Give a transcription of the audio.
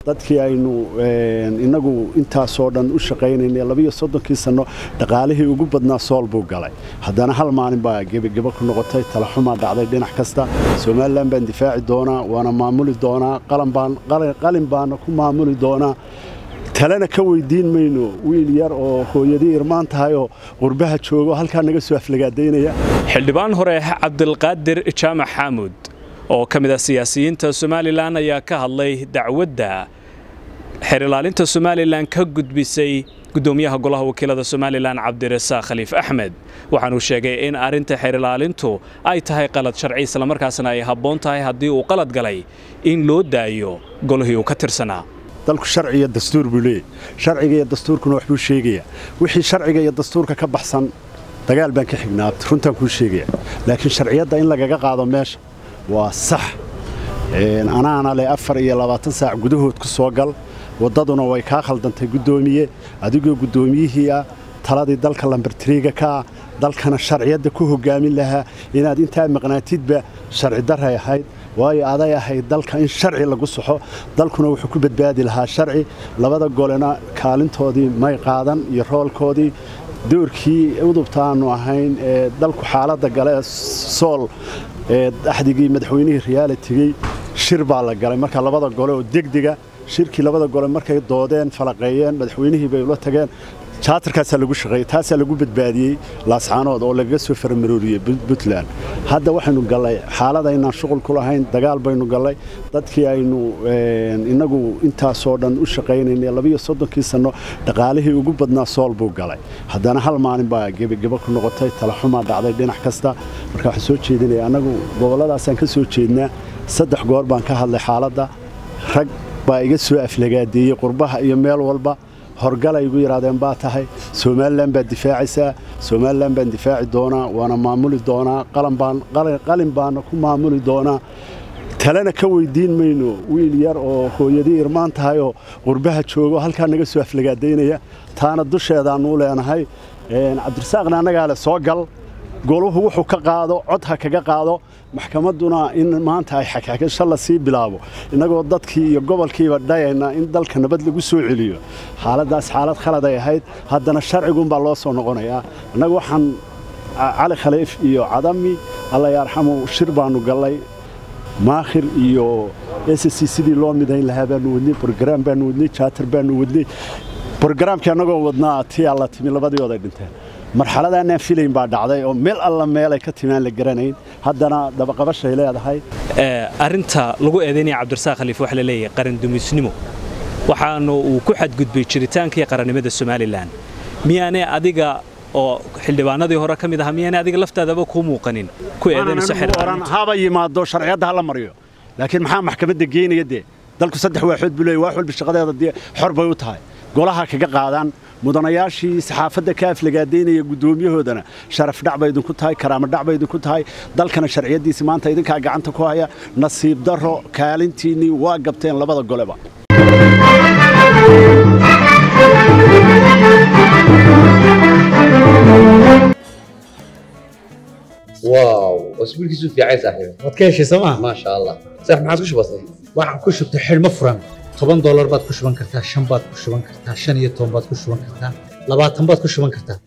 dadkii aynu inagu intaasoo dhan u shaqaynaynay labiyo soddonkii sanno dhaqaalihii ugu badnaa sool buu galay haddana hal maalin baa gebageba ku noqotay talaxumaa dhacday dhinac kasta somalilan baan difaaci doonaa waana maamuli doonaa qalin baana ku maamuli doonaa talena ka weydiin mayno wiil yar oo hooyadii irmaan tahay oo qurbaha joogo halkaa naga soo aflagaadaynaya xildhibaan hore cabdilqaadir jaamac xaamuud oo ka mid ah siyaasiyiinta somalilan ayaa ka hadlay dacwadda xeer ilaalinta somalilan ka gudbisay gudoomiyaha golaha wakiilada somalilan cabdirasaaq khaliif axmed waxaanuu sheegay in arrinta xeer ilaalintu ay tahay qalad sharci islamarkaasna ay habboon tahay haddii uu qalad galay in loo daayo golihii uu ka tirsanaa dalku sharci iyo dastuur buu leeyahy sharciga iyo dastuurkuna waxbuu sheegayaa wixii sharciga iyo dastuurka ka baxsan dagaal baan ka xignaa runtaan kuu sheegaya laakiin sharciyadda in lagaga qaado meesha waa sax anaana leh afar iyo labaatan saac gudahood ku soo gal waddaduna way kaa khaldantay guddoomiye adigoo guddoomiyihii ah taladii dalka lambartiriiga ka ah dalkana sharciyadda ku hoggaamin lahaa inaad intaa maqnaatidba sharci daray ahayd waayo aday ahayd dalka in sharci lagu saxo dalkuna wuxuu ku badbaadi lahaa sharci labada golena kaalintoodii may qaadan iyo roolkoodii doorkii udubta aanu ahayn ee dalku xaaladda gale sool ee axdigii madaxweynihii riyaala tegey shir baa la galay marka labada gole oo degdega shirkii labada gole markay doodeen falaqeeyeen madaxweynihii bay ula tageen jaatarkaasaa lagu shaqeeyey taasaa lagu badbaadiyey laascaanood oo lagaga soo faramarooriyey puntland hadda waxaynu gallay xaalada inaan shuqul ku lahayn dagaal baynu gallay dadkii aynu inagu intaasoo dhan u shaqaynaynay labiyo soddonkii sanno dhaqaalihii ugu badnaa sool buu galay haddana hal maalin baa gebageba ku noqotay talaxumaa dhacday dhinac kasta marka waxaan soo jeedinaya annagu gobolladaasaan ka soo jeednaa saddex goor baan ka hadlay xaaladda rag baa iga soo aflagaadeeyey qurbaha iyo meel walba horgalay igu yidhahdeen baa tahay somalilan baad difaacaysaa somalilan baan difaaci doonaa waana maamuli doonaa qalin baana ku maamuli doonaa talena ka weydiin mayno wiil yar oo hooyadii irmaan tahay oo qurbaha joogo halkaa naga soo aflagaadaynaya taana dusheedaanuu leenahay cabdirasaaqna annagaa le soo gal goluhu wuxuu ka qaado cod ha kaga qaado maxkamadduna in maanta ay xagxagasho la sii bilaabo innagoo dadkii iyo gobolkiiba dhayayna in dalka nabad lagu soo celiyo xaaladdaas xaalad khalad ay ahayd haddana sharciguunbaa loo soo noqonayaa innagu waxaan cali khaliif iyo cadami alla yarxamu shir baannu gallay maakhir iyo s c sidii loo midayn lahaa baanu wadnay brograam baanu wadnay jaatar baanu wadnay brogaraamkii annagoo wadnaa tii alla timi labadiooday dhinteen marxaladaanaan filayn baa dhacday oo meel alla meelay ka timaan la garanayn haddana dabaqabashay leedahay arrinta lagu eedaynaya cabdirasaaq khaliif waxa la leeyahay qarandumisnimo waxaanu uu ku xadgudbay jiritaankii qarannimada somalilan miyaanay adiga oo xildhibaanadii hore ka mid ahaa miyaanay adiga laftaadaba kuu muuqanin ku eedaynayso oran haba yimaado sharciyadda hala mariyo laakiin maxaa maxkamadda geynaya dee dalku saddex waaxood buu leeyahy waax walba shaqadeeda dee xor bay u tahay golaha kaga qaadaan mudanayaashii saxaafadda ka aflagaadaynaya guddoomiyahoodana sharaf dhac bay idinku tahay karaamo dhac bay idinku tahay dalkana sharciyaddiisi maanta idinkaa gacanta ku haya nasiib darro kaalintiinnii waa gabteen labada goleba واو اسبوع كيسو في عايز صاحبي waad ka heshay sooma ما شاء الله صح ما عادش بسيط waxaan ku shubtay xidhmo furan toban doolar baad ku shuban kartaa shan baad ku shuban kartaa shan iyo toban baad ku shuban kartaa labaatan baad ku shuban kartaa